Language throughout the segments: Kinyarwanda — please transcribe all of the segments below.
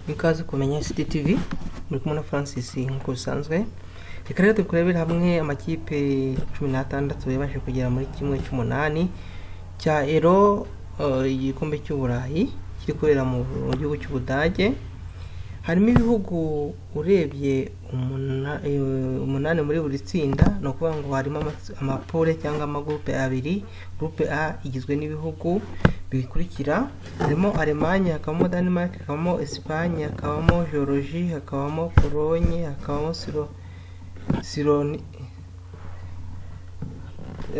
ikaze kumenya ctv muri kumwe na francis nk'uko bisanzwe reka rero tukurebere hamwe amakipe cumi n'atandatu yabashije kugera muri kimwe cy'umunani cya ero eh, igikombe cy'uburayi kiri kubera mu gihugu cy'ubudage harimo ibihugu urebye umuna- eh, umunani muri buri tsinda ni ukuvuga ngo harimo amas- amapole cyangwa amagurupe abiri gurupe a igizwe n'ibihugu bikurikira harimo alemanya hakabamo denmark hakabamo esipanye hakabamo georgie hakabamo polonye hakabamo siro sironi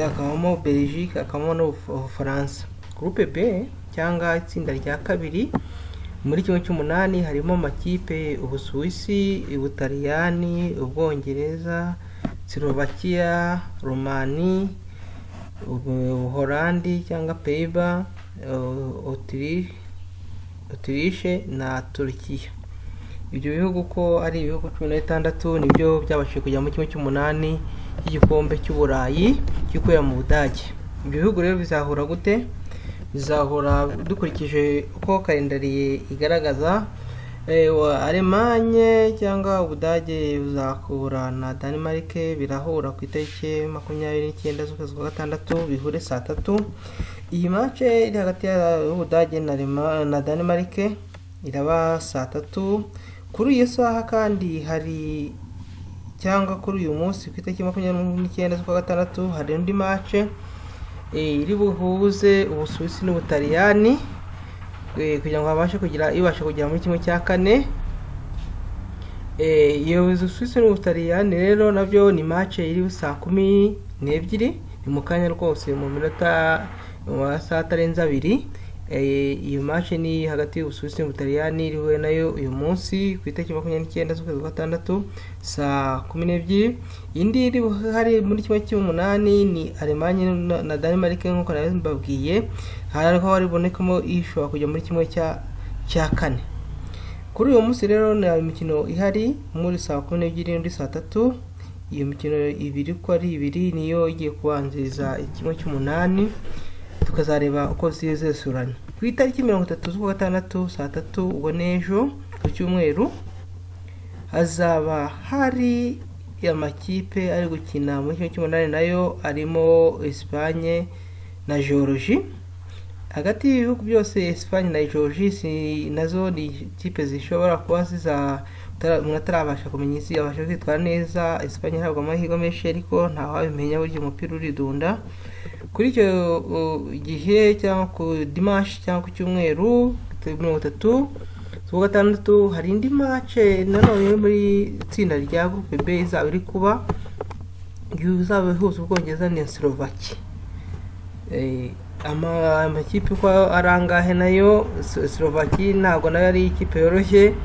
hakabamo belgique hakabamo n'ubufaransa gurupe b cyangwa itsinda rya kabiri muri kimwe cy'umunani harimo amakipe ubusuwisi ubutaliyani ubwongereza silovakiya romani ubu- ubuholandi cyangwa peiba otirishe na turukiya ibyo bihugu ko ari ibihugu cumi na bitandatu nibyo byabashije kujya mu kimwe cy'umunani cy'igikombe cy'uburayi kiri kubera mu budage ibyo bihugu rero bizahura gute bizahura dukurikije uko kalendari igaragaza Eh, wa- alemanye cyangwa ubudage buzahura na denmark birahura ku itariki makumyabiri n'icyenda z'ukwezi kwa gatandatu bihure saa tatu iyi mace iri hagati y'ubudage na, Alema- na denmark iraba saa tatu kuri iyo saha kandi hari cyangwa kuri uyu munsi ku itariki makumyabiri n'icyenda z'ukwa gatandatu hari undi mace eh, iri buhuze ubusuwisi n'ubutaliyani eh, kugira ngo babashe kugira ibashe kugera muri kimwe cya kane Eh, iyo ubusuwisi n'ubutaliyani rero nabyo ni mace iri saa kumi n'ebyiri ni mu kanya rwose mu minota mu masaha atarenze abiri Eh, iyo mace ni hagati y'ubusuwisi n'ubutaliyani iriwe nayo uyu munsi ku itariki makumyabiri n'icyenda z'ukwezi kwa gatandatu saa kumi n'ebyiri indi iri hari muri kimwe cy'umunani ni alemanye na- na denmark nk'uko nari mbabwiye hariho haribonekamo ishobora kujya muri kimwe cya cya kane kuri uyu munsi rero nta mikino ihari muri saa kumi n'ebyiri n'undi saa tatu iyo mikino ibiri uko ari ibiri niyo igiye kubanziriza kimwe cy'umunani tukazareba uko zizesurana ku itariki mirongo itatu z'ukwa gatandatu saa tatu ubwo n'ejo ku cyumweru hazaba hari amakipe ari gukina muri kimwe cy'umunani nayo arimo Espagne na Georgie hagati y'ibihugu byose Espagne na Georgie si nazo ni ikipe zishobora kuba ziza utara- umuntu atarabasha kumenya isi abasha kwitwara neza Espagne ntabwo amahirwe menshi ariko ntawabimenya burya umupira uridunda kuri icyo uh, gihe cyangwa ku dimanshi cyangwa ku cyumweru mirongo itatu z'uwa gatandatu hari indi mace nanone yo muri itsinda rya groupe B izaba iri kuba izaba ihuza Ubwongereza na Slovakia Eh, ama- amakipe uko ari angahe nayo Slo- Slovakia ntabwo nayo ari ikipe yoroshye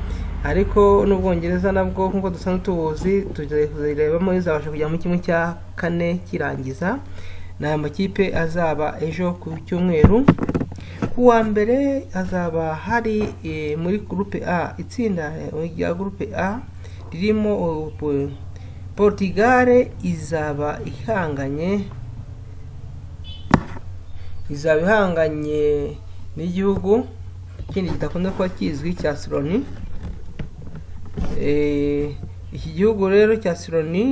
ariko n'ubwongereza nabwo nk'uko dusanzwe tubuzi tuzirebamo izabasha kujya mu kimwe cya kane kirangiza ni aya makipe azaba ejo ku cyumweru ku wa mbere hazaba hari eh, muri gurupe a itsinda eh, rya gurupe a ririmo eh, Portugal izaba ihanganye izaba ihanganye n'igihugu ikindi kidakunda kuba kizwi cya Sironi Eh, iki gihugu rero cya Sironi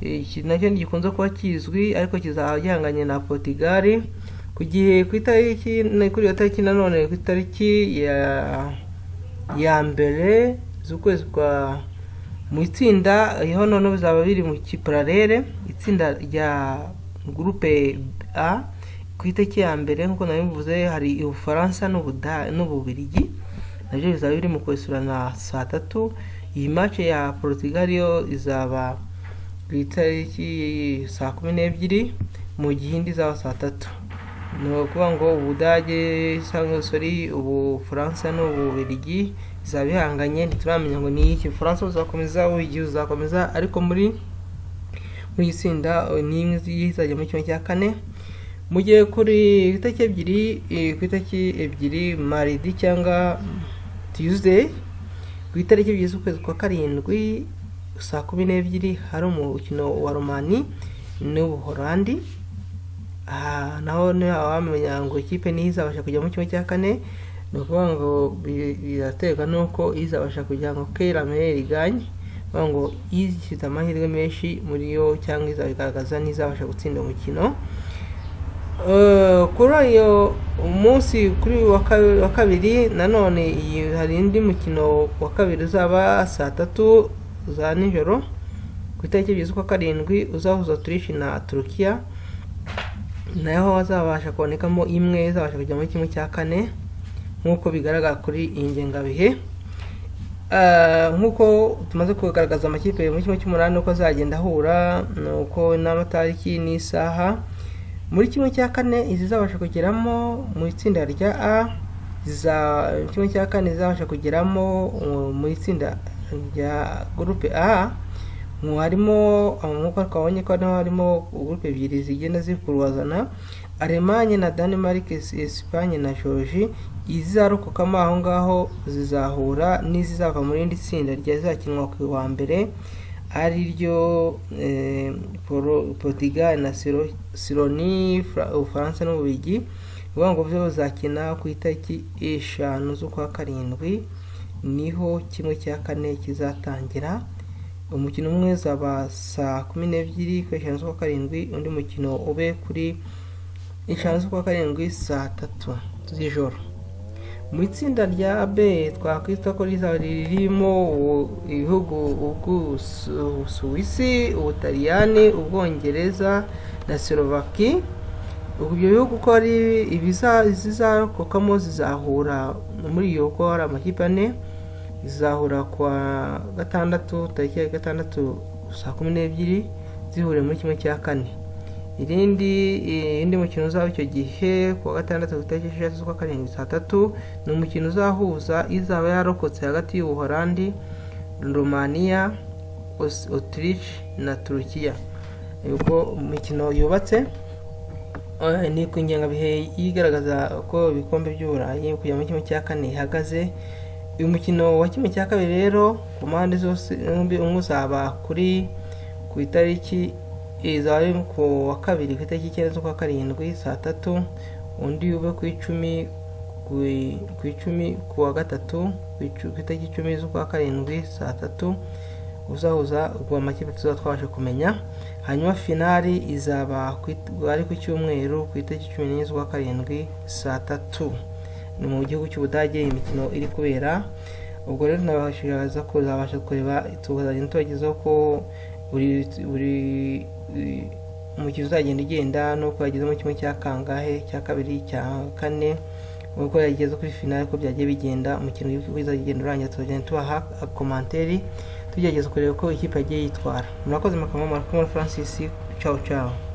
eh, iki nacyo ntigikunze kuba kizwi ariko kizaba gihanganye na Portugal ku gihe ku itariki kuri iyo tariki nanone ku itariki ya ya mbere z'ukwezi kwa mu itsinda aho none bizaba biri mu kipararere itsinda rya gurupe a ku itariki ya mbere nk'uko nabivuze hari ubufaransa n'Ubuda- n'ububirigi nabyo bizaba biri mu kwesurana saa tatu iyi mace ya portugal yo izaba ku itariki saa kumi n'ebyiri mu gihe indi izaba saa tatu ni ukuvuga ngo ubudage cyangwa sorry ubufaransa n'ububirigi bizaba bihanganye ntituramenya ngo ni iki ubufaransa buzakomeza ububirigi buzakomeza ariko muri muri iri tsinda eh, ni imwe izajya muri kimwe cya kane mu gihe kuri ku itariki ebyiri eh, ku itariki ebyiri maridi cyangwa tuesday ku itariki ebyiri z'ukwezi kwa karindwi saa kumi n'ebyiri hari umukino wa romani n'ubuholandi aha naho niho wamenya ngo ikipe niyo izabasha kujya mu kimwe cya kane ni ukuvuga ngo bi- biraterwa n'uko izabasha kugira ngo keramere iganye bavuga ngo izi ifite amahirwe menshi muri yo cyangwa izabigaragaza n'izabasha gutsinda umukino Eh, kuri uyu munsi kuri uyu wa kabi- wa kabiri nanone iyi hari undi mukino wa kabiri uzaba saa tatu za nijoro ku itariki ebyiri z'ukwa karindwi uzahuza turishi na turukiya naho hazabasha kubonekamo imwe izabasha kujya muri kimwe cya kane nk'uko bigaragara kuri iyi ngengabihe Eh, nk'uko tumaze kugaragaza amakipe muri kimwe cy'umunani uko azagenda ahura ni uko n'amatariki n'isaha muri kimwe cya kane izizabasha kugeramo mu itsinda rya a za kimwe cya kane zizabasha kugeramo uh, mu itsinda rya gurupe a mu harimo nk'uko twabonye ko hano harimo gurupe ebyiri zigenda zikurwazana alemanye na danemark Es- esipanye na georgie izarokokamo aho ngaho zizahura n'izizava mu rindi tsinda ryazakinwa ku wa mbere ari ryo eh, Poro- portugal na Siro- sironi Fra- ubufaransa n'ububigi ni ukuvuga ngo byo bizakina ku itariki eshanu z'ukwa karindwi niho kimwe cya kane kizatangira umukino umwe uzaba saa kumi n'ebyiri kuri eshanu z'ukwa karindwi undi mukino ube kuri eshanu z'ukwa karindwi saa tatu z'ijoro mu itsinda rya b twakwita ko rizaba ririmo u- ibihugu ubw'Ubusu- ubusuwisi ubutaliyani ubwongereza na slovaki ubwo ibyo bihugu uko ari ibiza- izizarokokamo zizahura muri iyo uko hari amakipe ane zizahura kwa gatandatu tariki ya gatandatu saa kumi n'ebyiri zihuriye muri kimwe cya kane irindi eh, indi mukino uzaba icyo gihe ku wa gatandatu ku itariki esheshatu z'ukwa karindwi saa tatu ni umukino uzahuza izaba yarokotse hagati y'ubuholandi romaniya Aus- autriche na turukiya ubwo imikino yubatse Eh, ni ku ngengabihe igaragaza uko ibikombe by'uburayi kujya muri kimwe cya kane ihagaze uyu mukino wa kimwe cya kabiri rero ku mpande zose zombi umwe uzaba kuri ku itariki izaba ari ku wa kabiri ku itariki icyenda z'ukwa karindwi saa tatu undi ube ku icumi ku- ku icumi ku wa gatatu ku icu- ku itariki icumi z'ukwa karindwi saa tatu uzahuza ubwo amakipe tuzaba twabasha kumenya hanyuma finali izaba ku it- ari ku cyumweru ku itariki cumi n'enye z'ukwa karindwi saa tatu ni mu gihugu cy'ubudage iyi mikino iri kubera ubwo rero nabashishikariza ko uzabasha kureba tugazajya tubagezaho ko buri buri eh, umukino uzagenda ugenda n'uko yageze mu kimwe cya kangahe cya kabiri cya kane uko yageze kuri finale uko byagiye bigenda umukino uzagenda urangira tuzagenda tubaha komanteri tugerageza kureba uko ikipe yagiye yitwara murakoze mukaba murakumwe Francis ciao ciao